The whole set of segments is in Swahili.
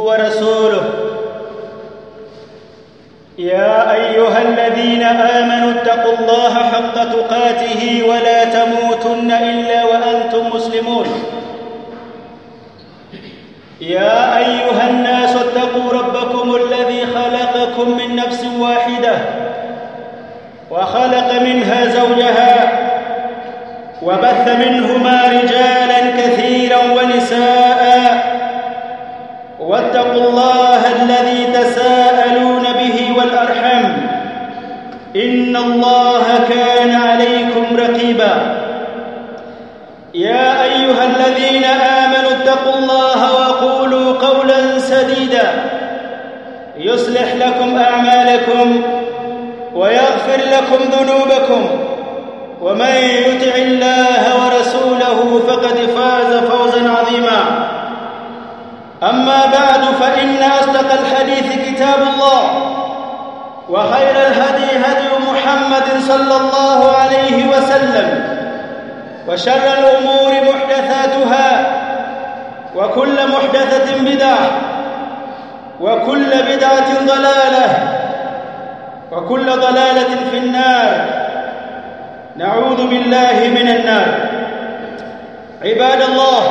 ورسوله يا ايها الذين امنوا اتقوا الله حق تقاته ولا تموتن الا وانتم مسلمون يا ايها الناس اتقوا ربكم الذي خلقكم من نفس واحده وخلق منها زوجها وبث منهما رجالا كثيرا ونساء واتقوا الله الذي تساءلون به والارحم ان الله كان عليكم رقيبا يا ايها الذين امنوا اتقوا الله وقولوا قولا سديدا يصلح لكم اعمالكم ويغفر لكم ذنوبكم ومن يطع الله ورسوله فقد فاز فوزا عظيما اما بعد فان اصدق الحديث كتاب الله وخير الهدي هدي محمد صلى الله عليه وسلم وشر الامور محدثاتها وكل محدثه بدعه وكل بدعه ضلاله وكل ضلاله في النار نعوذ بالله من النار عباد الله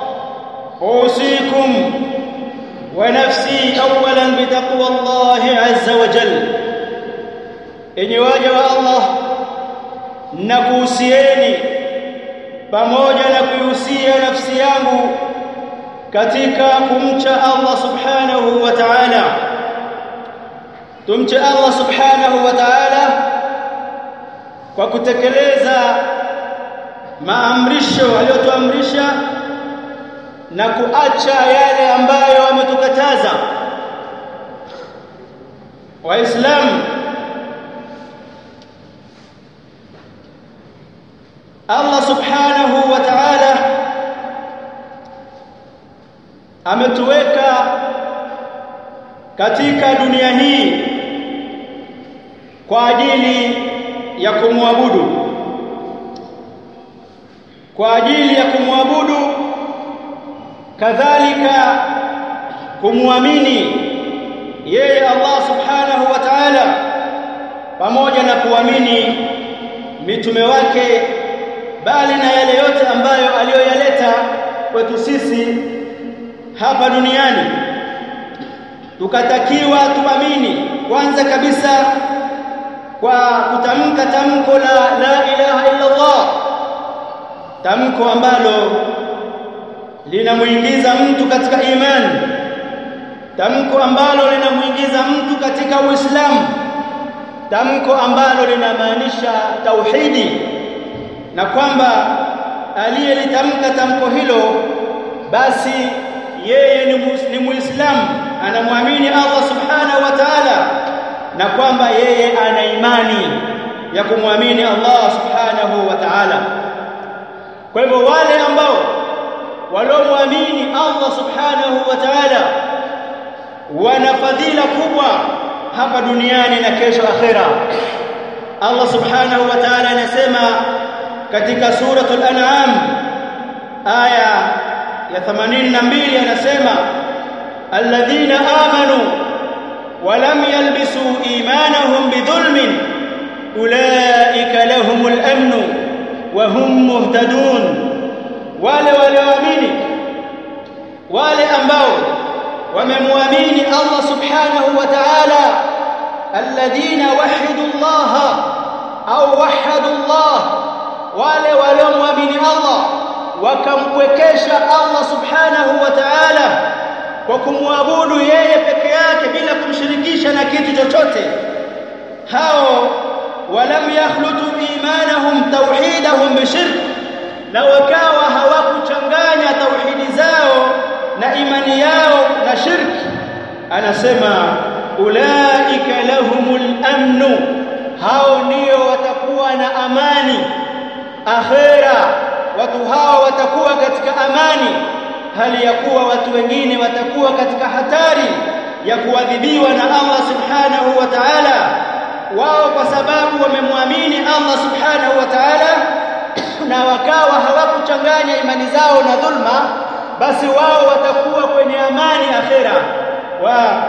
اوصيكم ونفسي اولا بتقوى الله عز وجل enyi waja wa Allah nakuhusieni pamoja na kuihusia nafsi yangu katika kumcha Allah subhanahu wa ta'ala tumche Allah subhanahu wa ta'ala kwa kutekeleza maamrisho aliyotuamrisha na kuacha yale ambayo ametukataza waislamu Allah subhanahu wa ta'ala ametuweka katika dunia hii kwa ajili ya kumwabudu kwa ajili ya kumwabudu kadhalika kumwamini yeye Allah subhanahu wa ta'ala pamoja na kuamini mitume wake bali na yale yote ambayo aliyoyaleta kwetu sisi hapa duniani tukatakiwa tuamini kwanza kabisa kwa kutamka tamko la la ilaha illa Allah tamko ambalo linamuingiza mtu katika imani tamko ambalo linamuingiza mtu katika Uislamu tamko ambalo linamaanisha tauhidi na kwamba aliyelitamka tamko hilo basi yeye ni muislamu anamwamini Allah subhanahu wa ta'ala na kwamba yeye ana imani ya kumwamini Allah subhanahu wa ta'ala kwa hivyo wale ambao waliomwamini Allah subhanahu wa ta'ala wana fadhila kubwa hapa duniani na kesho akhera Allah subhanahu wa ta'ala anasema katika suratul an'am aya ya 82 anasema alladhina amanu wa lam yalbisu imanahum bidhulmin ulaika lahumul amnu wa hum muhtadun wale walioamini wale ambao wamemwamini Allah subhanahu wa ta'ala alladhina wahidu Allah au wahadu Allah wale waliomwamini Allah wakampwekesha Allah subhanahu wa ta'ala kwa kumwabudu yeye peke yake bila kumshirikisha na kitu chochote hao walam yakhlutu imanahum tauhidahum bishirk na wakawa hawakuchanganya tauhidi zao na imani yao na shirki anasema ulaika lahumul amnu hao ndio watakuwa na amani akhera watu hao watakuwa katika amani hali ya kuwa watu wengine watakuwa katika hatari ya kuadhibiwa na Allah subhanahu wa ta'ala wao kwa sababu wamemwamini Allah subhanahu wa ta'ala na wakawa hawakuchanganya imani zao na dhulma basi wao watakuwa kwenye amani akhera wa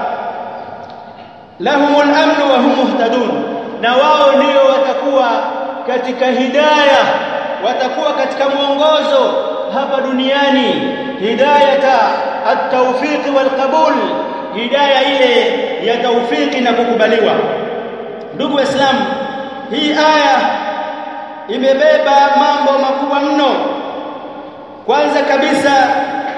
lahumul amnu wa hum muhtadun na wao ndio watakuwa katika hidayah watakuwa katika mwongozo hapa duniani hidayata at-tawfiq wal qabul hidayah ile ya tawfiki na kukubaliwa ndugu waislamu hii aya imebeba mambo makubwa mno kwanza kabisa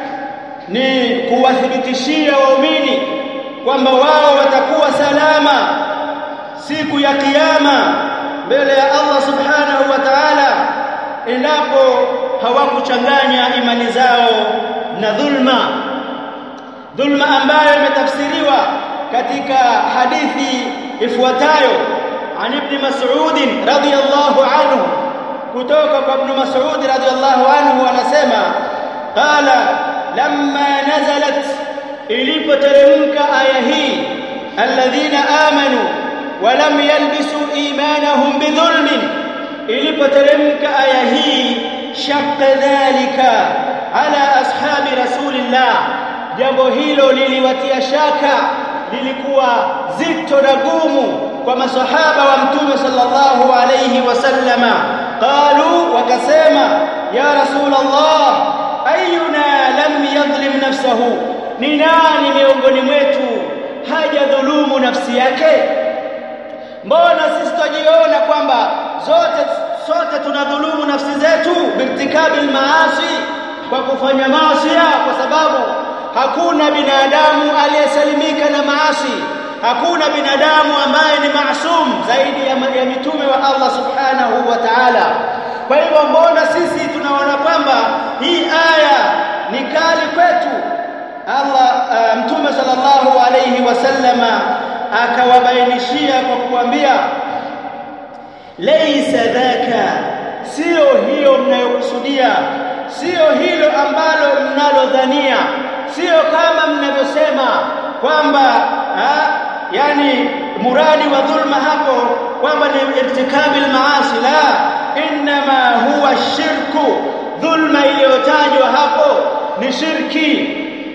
ni kuwathibitishia waumini kwamba wao watakuwa salama siku ya kiyama mbele ya Allah subhanahu wa ta'ala endapo hawakuchanganya imani zao na dhulma dhulma ambayo imetafsiriwa katika hadithi ifuatayo عن ابن مسعود رضي الله عنه kutoka kwa ibn Mas'ud radhiyallahu anhu anasema qala lamma nazalat ilipoteremka aya hii alladhina amanu wa lam yalbisu imanahum bidhulmin ilipoteremka aya hii shaqqa dhalika ala ashabi rasulillah jambo hilo liliwatia shaka lilikuwa zito na gumu kwa masahaba wa mtume sallallahu alayhi wasallama qalu wakasema ya rasul allah ayuna lam yadhlim nafsahu ni nani miongoni mwetu hajadhulumu nafsi yake mbona sisi tujiona kwamba zote sote tunadhulumu nafsi zetu birtikabil maasi kwa kufanya maasi kwa sababu hakuna binadamu aliyesalimika na maasi hakuna binadamu ambaye ni maasum zaidi ya, ya mitume wa Allah subhanahu wa ta'ala kwa hivyo mbona sisi tunaona kwamba hii aya ni kali kwetu Allah uh, mtume sallallahu alayhi wasallama akawabainishia kwa kuambia laysa dhaka sio hiyo mnayokusudia sio hilo ambalo mnalodhania sio kama mnavyosema kwamba yani muradi wa dhulma hapo kwamba ni irtikabil maasi la inma huwa shirku dhulma iliyotajwa hapo ni shirki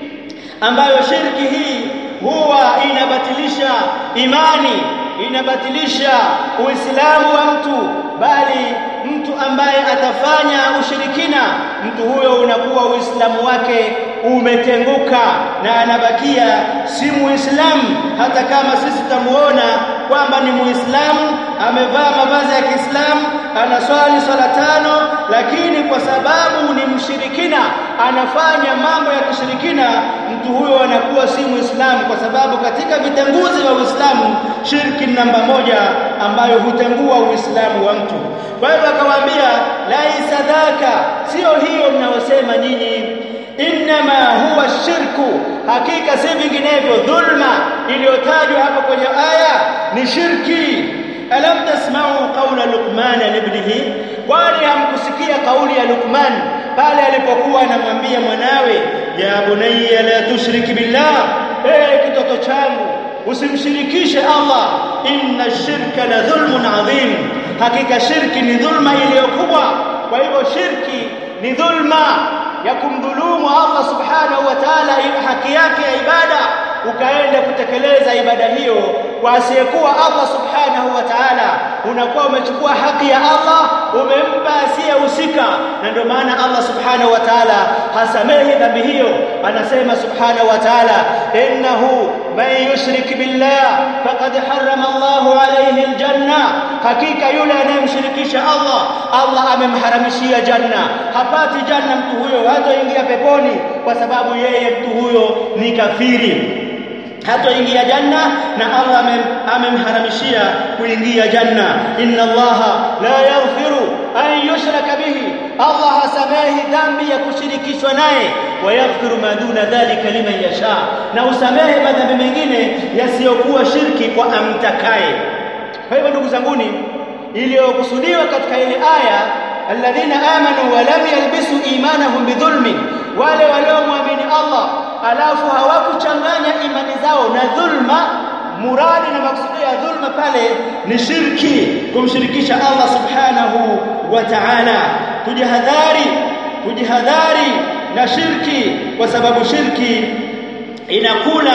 ambayo shirki hii huwa inabatilisha imani inabatilisha uislamu wa mtu bali mtu ambaye atafanya ushirikina mtu huyo unakuwa uislamu wake umetenguka na anabakia si muislamu hata kama sisi tutamuona kwamba ni muislamu amevaa mavazi ya Kiislamu anaswali swala tano lakini kwa sababu ni mshirikina anafanya mambo ya kishirikina mtu huyo anakuwa si muislamu kwa sababu katika vitenguzi vya Uislamu shirki namba moja ambayo hutengua uislamu wa mtu kwa hivyo akawaambia laisa dhaka sio hiyo mnayosema nyinyi inma huwa shirku hakika si vinginevyo dhulma iliyotajwa hapa kwenye aya ni shirki alam tasma'u qawla luqman libnihi kwani hamkusikia kauli ya luqman pale alipokuwa anamwambia mwanawe ya bunayya la tushrik billah eh kitoto changu usimshirikishe Allah inna shirka la dhulmun adhim hakika shirki ni dhulma iliyokubwa kwa hivyo shirki ni dhulma ya kumdhulumu Allah subhanahu wa ta'ala haki yake ya ibada ukaenda kutekeleza ibada hiyo kwa asiyekuwa Allah subhanahu wa ta'ala unakuwa umechukua haki ya Allah umempa asiyehusika na ndio maana Allah subhanahu wa ta'ala hasamehi dhambi hiyo anasema subhanahu wa ta'ala innahu man yushrik billah faqad harrama Allahu alayhi aljanna hakika yule anayemshirikisha Allah Allah amemharamishia janna hapati janna mtu huyo hataingia peponi kwa sababu yeye mtu huyo ni kafiri hatoingia janna na Allah amemharamishia kuingia janna inna Allah la yaghfiru an yushraka bihi Allah hasamehi dhambi ya kushirikishwa naye wa yaghfiru ma duna dhalika liman yasha na usamehe madhambi mengine yasiyokuwa shirki kwa amtakaye kwa hivyo ndugu zanguni iliyokusudiwa katika ile aya alladhina amanu wa lam yalbisu imanahum bidhulmin wale waliomwamini Allah alafu hawakuchanganya imani zao na dhulma muradi na maksudi ya dhulma pale ni shirki kumshirikisha Allah subhanahu wa ta'ala kujihadhari kujihadhari na shirki kwa sababu shirki inakula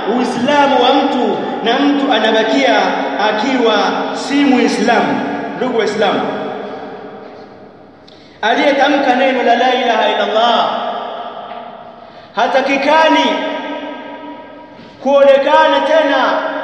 uislamu wa mtu na mtu anabakia akiwa si muislamu ndugu waislamu aliyetamka neno la la ilaha illa Allah hatakikani kuonekana tena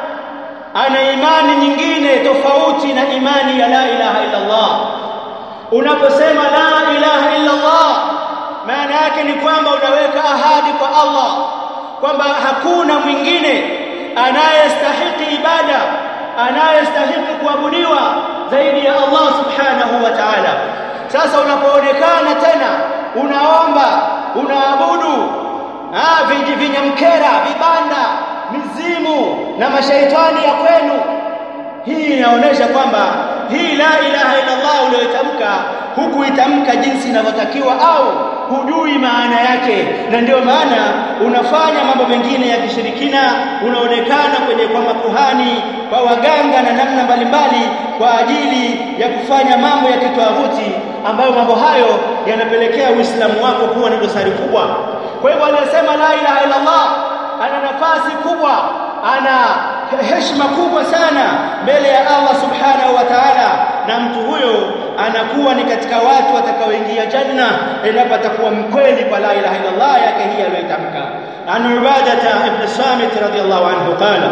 ana imani nyingine tofauti na imani ya la ilaha illa Allah unaposema la ilaha illa Allah maana yake ni kwamba unaweka ahadi kwa Allah kwamba hakuna mwingine anayestahiki ibada anayestahiki kuabudiwa zaidi ya Allah subhanahu wa ta'ala sasa unapoonekana tena unaomba unaabudu ah vinyamkera vibanda mizimu na mashaitani ya kwenu hii inaonyesha kwamba hii la ilaha illa Allah uliyotamka hukuitamka jinsi inavyotakiwa au hujui maana yake na ndio maana unafanya mambo mengine ya kishirikina unaonekana kwenye kwa makuhani kwa waganga na namna mbalimbali kwa ajili ya kufanya mambo ya kitawuti ambayo mambo hayo yanapelekea Uislamu wako kuwa na dosari kubwa kwa hivyo anasema la ilaha illa Allah ana nafasi kubwa ana heshima kubwa sana mbele ya Allah subhanahu wa ta'ala na mtu huyo anakuwa ni katika watu watakaoingia janna endapo atakuwa mkweli kwa la ilaha illa Allah yake hii aliyotamka an ubadata ibn samit radiyallahu anhu qala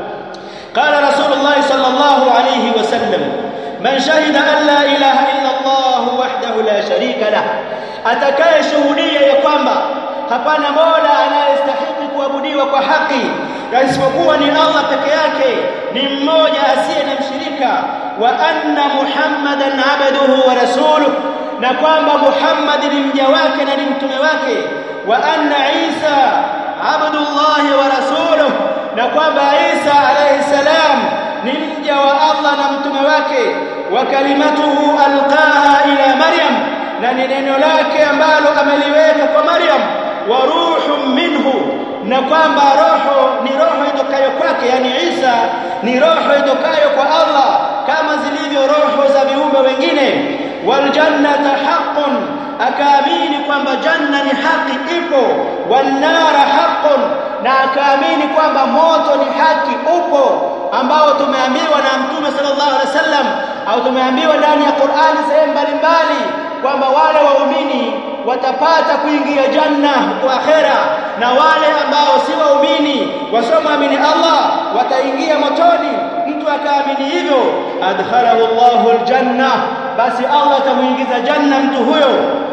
قال رسول الله صلى الله عليه وسلم من شهد أن لا إله إلا الله وحده لا شريك له atakaye shuhudia ya kwamba hapana mola anayestahili kuabudiwa kwa haki na isipokuwa ni Allah peke yake ni mmoja asiye na mshirika wa anna muhammadan abduhu wa rasuluhu na kwamba Muhammad ni mja wake na ni mtume wake wa anna Isa abdullahi wa rasuluhu na kwamba Isa alayhi salam ni mja wa Allah na mtume wake wa kalimatuhu alqaha ila Maryam na ni neno lake ambalo ameliweka kwa Maryam wa ruhun minhu na kwamba roho ni roho itokayo kwake yani Isa ni roho itokayo kwa Allah kama zilivyo roho za viumbe wengine wal jannata haqqun akaamini kwamba janna ni haki ipo wan nara haqqun na akaamini kwamba moto ni haki upo ambao tumeambiwa na mtume sallallahu alaihi wasallam au tumeambiwa ndani ya Qur'ani sehemu mbalimbali kwamba wale waumini watapata kuingia janna kwa akhera na wale ambao si waumini wasomwamini Allah wataingia motoni mtu akaamini hivyo adkhalahu Allahu aljanna basi Allah atamuingiza janna mtu huyo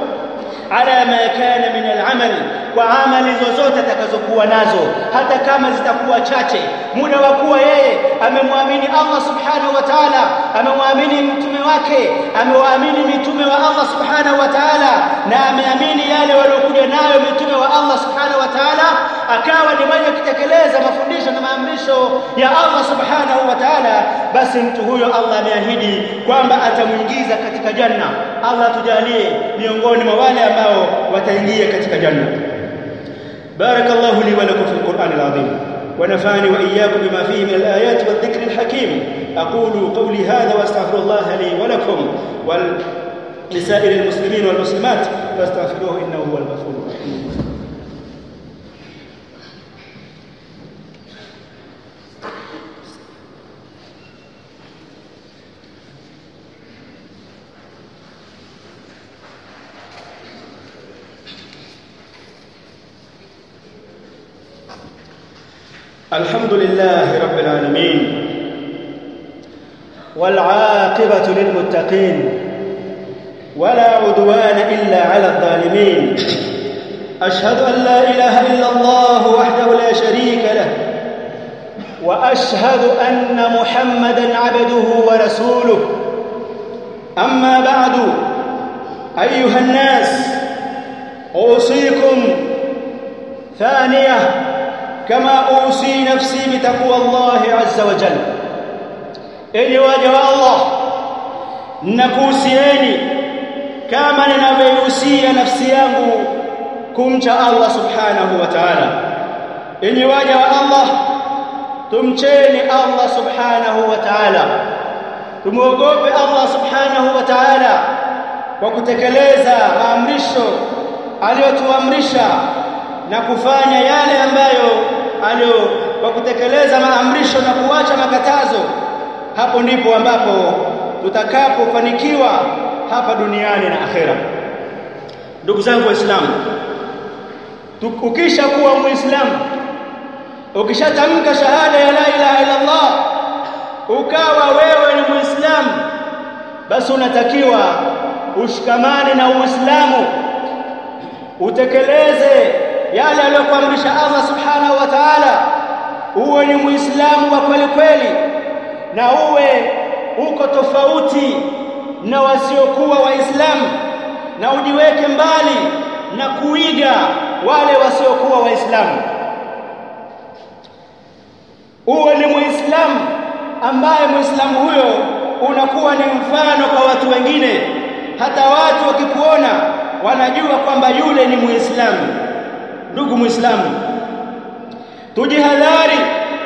ala ma kana min al'amal kwa amali zozote atakazokuwa nazo hata kama zitakuwa chache muda wa kuwa yeye amemwamini Allah subhanahu wa ta'ala amemwamini mtume wake amewaamini mitume wa Allah subhanahu wa ta'ala na ameamini yale waliokuja nayo mitume wa Allah subhanahu wa ta'ala akawa ni mwenye kutekeleza mafundisho na maamrisho ya Allah subhanahu wa ta'ala basi mtu huyo Allah ameahidi kwamba atamuingiza katika janna Allah tujalie miongoni mwa wale ambao wataingia katika janna بارك الله لي ولكم في القرآن العظيم ونفعني وإياكم بما فيه من الآيات والذكر الحكيم أقول قولي هذا وأستغفر الله لي ولكم ولسائر المسلمين والمسلمات فاستغفروه إنه هو الغفور الرحيم الحمد لله رب العالمين والعاقبة للمتقين ولا عدوان إلا على الظالمين أشهد أن لا إله إلا الله وحده لا شريك له وأشهد أن محمدا عبده ورسوله أما بعد أيها الناس أوصيكم ثانية كما أوصي نفسي بتقوى الله عز وجل إني واجه الله nakuhusieni kama ninavyohusia nafsi yangu kumcha Allah subhanahu wa ta'ala enyi waja wa Allah tumcheni Allah subhanahu wa ta'ala tumuogope Allah subhanahu wa ta'ala kwa kutekeleza maamrisho aliyotuamrisha na kufanya yale ambayo kwa kutekeleza maamrisho na kuacha makatazo hapo ndipo ambapo tutakapofanikiwa hapa duniani na akhera ndugu zangu waislamu ukisha kuwa muislamu ukishatamka shahada ya la ilaha illa Allah ukawa wewe ni muislamu basi unatakiwa ushikamane na uislamu utekeleze yale aliyokuamrisha Allah subhanahu wa ta'ala uwe ni muislamu wa kweli kweli na uwe uko tofauti na wasiokuwa waislamu na ujiweke mbali na kuiga wale wasiokuwa waislamu uwe ni muislamu ambaye muislamu huyo unakuwa ni mfano kwa watu wengine hata watu wakikuona wanajua kwamba yule ni muislamu ndugu muislamu tujihadhari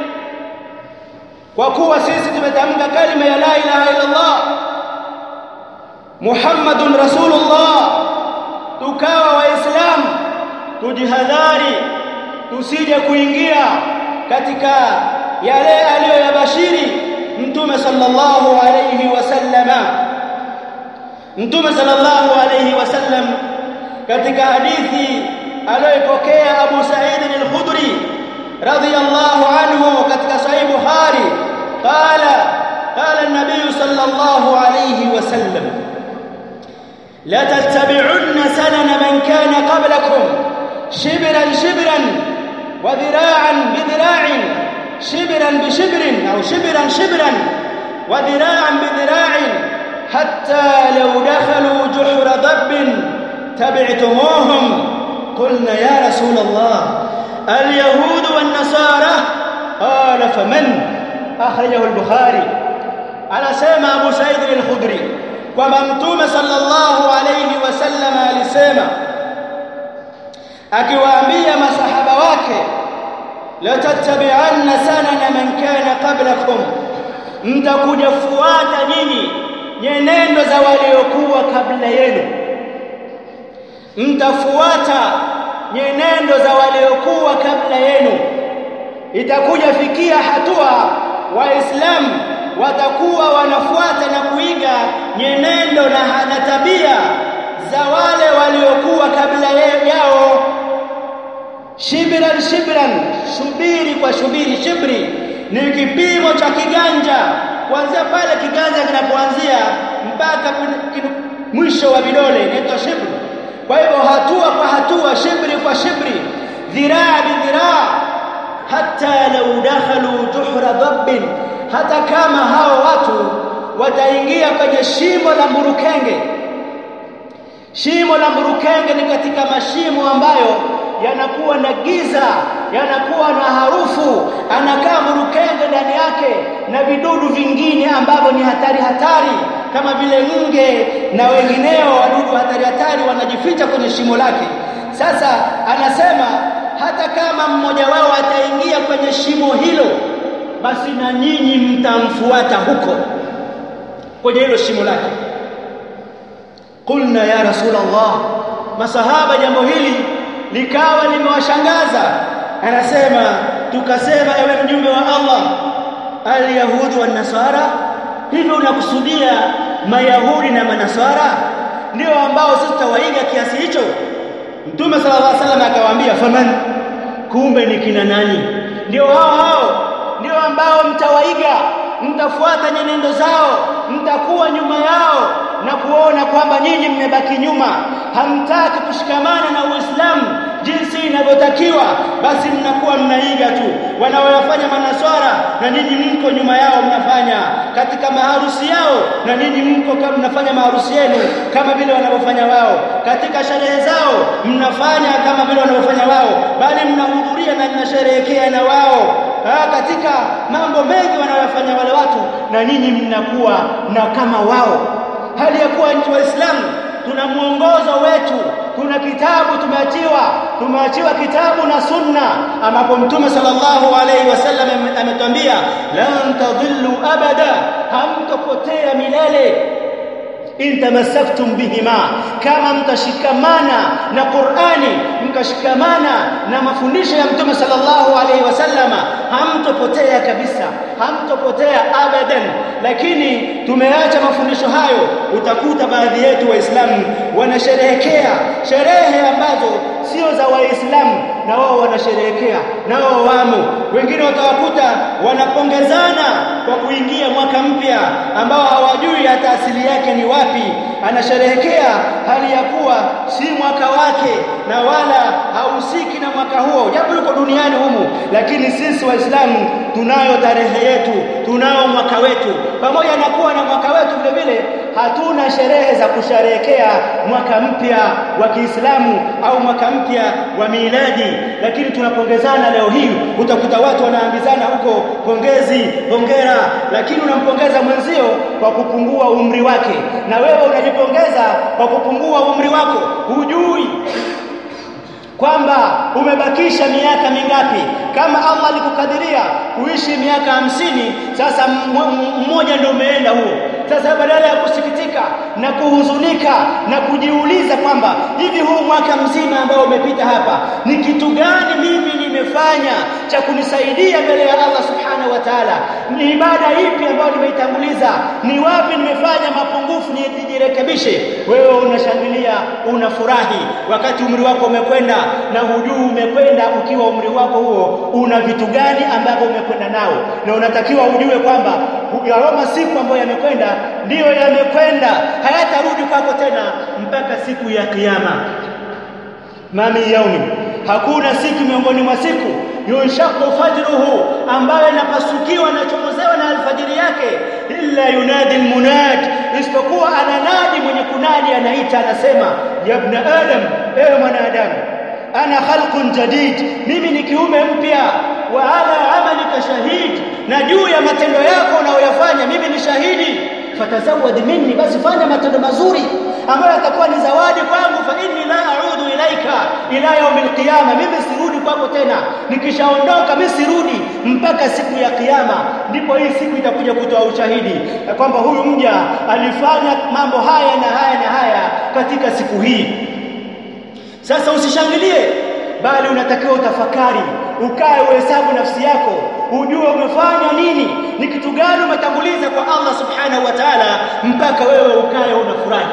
kwa kuwa sisi tumetamka kalima ya la ilaha illa Allah Muhammadun Rasulullah tukawa waislamu tujihadhari tusije kuingia katika yale aliyoyabashiri mtume sallallahu alayhi wasallama mtume sallallahu alayhi wasallam katika hadithi aliyopokea Abu Sa'id al-Khudri radiyallahu anhu katika sahih Bukhari qala qala an-nabiy sallallahu alayhi wasallam la tattabi'unna sanana man kana qablakum shibran shibran wa dhira'an bi dhira'in shibran bi shibrin aw shibran shibran wa dhira'an bi dhira'in hatta law dakhalu juhra dabbin tabi'tumuhum قلنا يا رسول الله اليهود والنصارى قال فمن أخرجه البخاري على سيما أبو سعيد الخدري kwamba mtume sallallahu alayhi wasallam alisema akiwaambia masahaba wake la tattabi'anna sanana man kana qablakum mtakuja fuata nyinyi nyenendo za waliokuwa kabla yenu mtafuata nyenendo za waliokuwa kabla yenu itakuja fikia hatua waislamu watakuwa wanafuata na kuiga nyenendo na, na tabia za wale waliokuwa kabla yao shibran shibran shubiri kwa shubiri shibri ni kipimo cha kiganja kuanzia pale kiganja kinapoanzia mpaka mwisho wa vidole inaitwa shibri kwa hivyo hatua kwa hatua shibri kwa shibri dhiraa bidhiraa hata lau dakhalu juhra dabbin hata kama hao watu wataingia kwenye shimo la mburukenge shimo la mburukenge ni katika mashimo ambayo yanakuwa na giza yanakuwa na harufu anakaa mburukenge ndani yake na vidudu vingine ambavyo ni hatari hatari kama vile nge na wengineo wadudu hatari hatari wanajificha kwenye shimo lake sasa anasema hata kama mmoja wao ataingia kwenye shimo hilo basi na nyinyi mtamfuata huko kwenye hilo shimo lake qulna ya rasulullah masahaba jambo hili likawa limewashangaza anasema tukasema ewe mjumbe wa Allah alyahudi wan nasara hivyo unakusudia mayahudi na manasara ndio ambao sisi tutawaiga kiasi hicho mtume sallallahu alaihi wasallam akawaambia faman kumbe ni kina nani ndio hao hao ndio ambao mtawaiga mtafuata nyenendo zao mtakuwa nyuma yao na kuona kwamba nyinyi mmebaki nyuma hamtaki kushikamana na Uislamu jinsi inavyotakiwa basi mnakuwa mnaiga tu wanaoyafanya manaswara na nyinyi mko nyuma yao mnafanya katika maharusi yao na nyinyi mko kama mnafanya maharusi yenu kama vile wanavyofanya wao katika sherehe zao mnafanya kama vile wanavyofanya wao bali mnahudhuria na mnasherehekea na wao ha, katika mambo mengi wanayofanya wale watu na nyinyi mnakuwa na kama wao hali ya kuwa nchi waislamu tuna mwongozo wetu tuna kitabu tumeachiwa tumeachiwa kitabu na sunna ambapo mtume sallallahu alaihi wasallam ametwambia lan tadhillu abada hamtopotea milele in tamassaktum bihima kama mtashikamana na Qur'ani mkashikamana na mafundisho ya mtume sallallahu alaihi wasallama hamtopotea kabisa hamtopotea abadan lakini tumeacha mafundisho hayo utakuta baadhi yetu waislamu wanasherehekea sherehe ambazo sio za waislamu na wao wanasherehekea na wao wamo wengine watawakuta wanapongezana kwa kuingia mwaka mpya ambao hawajui hata asili yake ni wapi anasherehekea hali ya kuwa si mwaka wake na wala hahusiki na mwaka huo japo yuko duniani humu lakini sisi waislamu tunayo tarehe yetu tunao mwaka wetu pamoja na kuwa na mwaka wetu vile vile hatuna sherehe za kusherehekea mwaka mpya wa Kiislamu au mwaka mpya wa miladi lakini tunapongezana leo hii utakuta watu wanaambizana huko pongezi hongera lakini unampongeza mwenzio kwa kupungua umri wake na wewe unajipongeza kwa kupungua umri wako hujui kwamba umebakisha miaka mingapi kama Allah alikukadiria kuishi miaka hamsini sasa mmoja ndio umeenda huo sasa badala ya kusikitika na kuhuzunika na kujiuliza kwamba hivi huu mwaka mzima ambao umepita hapa ni kitu gani mimi nimefanya cha kunisaidia mbele ya Allah subhanahu wa ta'ala ni ibada ipi ambayo nimeitanguliza ni wapi nimefanya mapungufu nijirekebishe wewe unashangilia unafurahi wakati umri wako umekwenda na hujui umekwenda ukiwa umri wako huo una vitu gani ambavyo umekwenda nao na unatakiwa ujue kwamba hayo masiku ambayo yamekwenda ndiyo yamekwenda hayatarudi kwako tena mpaka siku ya kiyama mami yaumi hakuna siku miongoni mwa siku yunshaqu fajruhu ambayo inapasukiwa na chomozewa na alfajiri yake illa yunadi almunad isipokuwa ananadi mwenye kunadi anaita anasema ya ibn adam ewe mwanadamu ana khalqun jadid mimi ni kiume mpya wa ala amalika shahid na juu ya matendo yako unayoyafanya mimi ni shahidi fatazawad minni basi fanya matendo mazuri ambayo yatakuwa ni zawadi kwangu fa inni la a'udu ilaika ila yaumil qiyama mimi sirudi kwako tena nikishaondoka mimi sirudi mpaka siku ya kiyama ndipo hii siku itakuja kutoa ushahidi kwamba huyu mja alifanya mambo haya na haya na haya katika siku hii sasa usishangilie bali unatakiwa utafakari ukae uhesabu nafsi yako ujue umefanya nini ni kitu gani umetanguliza kwa Allah subhanahu wa ta'ala mpaka wewe ukae unafurahi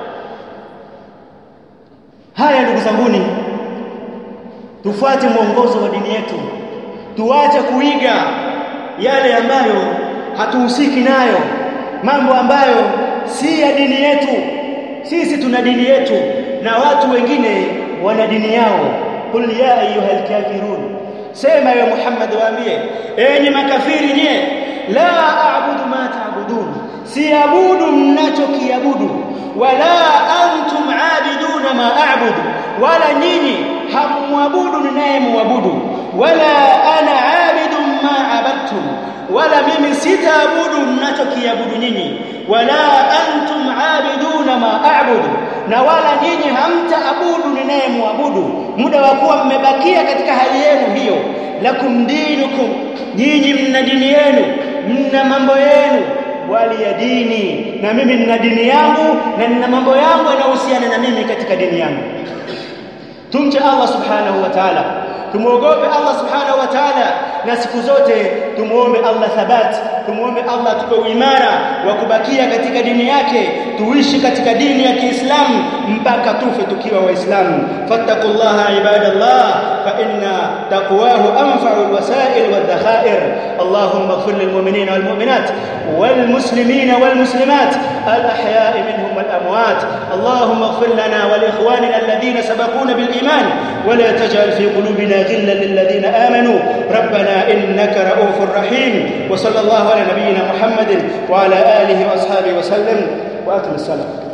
haya ndugu zanguni tufuate mwongozo wa dini yetu tuache kuiga yale ambayo hatuhusiki nayo mambo ambayo si ya dini yetu sisi tuna dini yetu na watu wengine wana dini yao qul ya ayyuhal kafirun sema ya Muhammad waambie enyi makafiri nye la a'budu ma ta'budun siabudu mnachokiabudu wala antum aabiduna ma a'budu wala nyinyi hamwabudu ninayemwabudu wala ana aabidu ma abadtum wala mimi sitaabudu mnachokiabudu nyinyi wala antum aabiduna ma a'budu na wala nyinyi hamtaabudu ninayemwabudu muda wa kuwa mmebakia katika hali yenu hiyo lakum dinukum nyinyi mna dini yenu mna mambo yenu wali ya dini na mimi nina dini yangu na nina mambo yangu yanayohusiana na mimi katika dini yangu tumche Allah subhanahu wa ta'ala tumuogope Allah subhanahu wa ta'ala na siku zote tumuombe Allah thabat tumuombe Allah tupe uimara wa kubakia katika dini yake tuishi katika dini ya Kiislamu mpaka tufe tukiwa waislamu fattaqullaha ibadallah fa inna taqwahu anfa'u alwasail wadhakhair allahumma ighfir lilmu'minina walmu'minat والمسلمين والمسلمات الأحياء منهم والأموات اللهم اغفر لنا ولإخواننا الذين سبقونا بالإيمان ولا تجعل في قلوبنا غلا للذين آمنوا ربنا إنك رؤوف رحيم وصلى الله على نبينا محمد وعلى آله وأصحابه وسلم وأتم السلام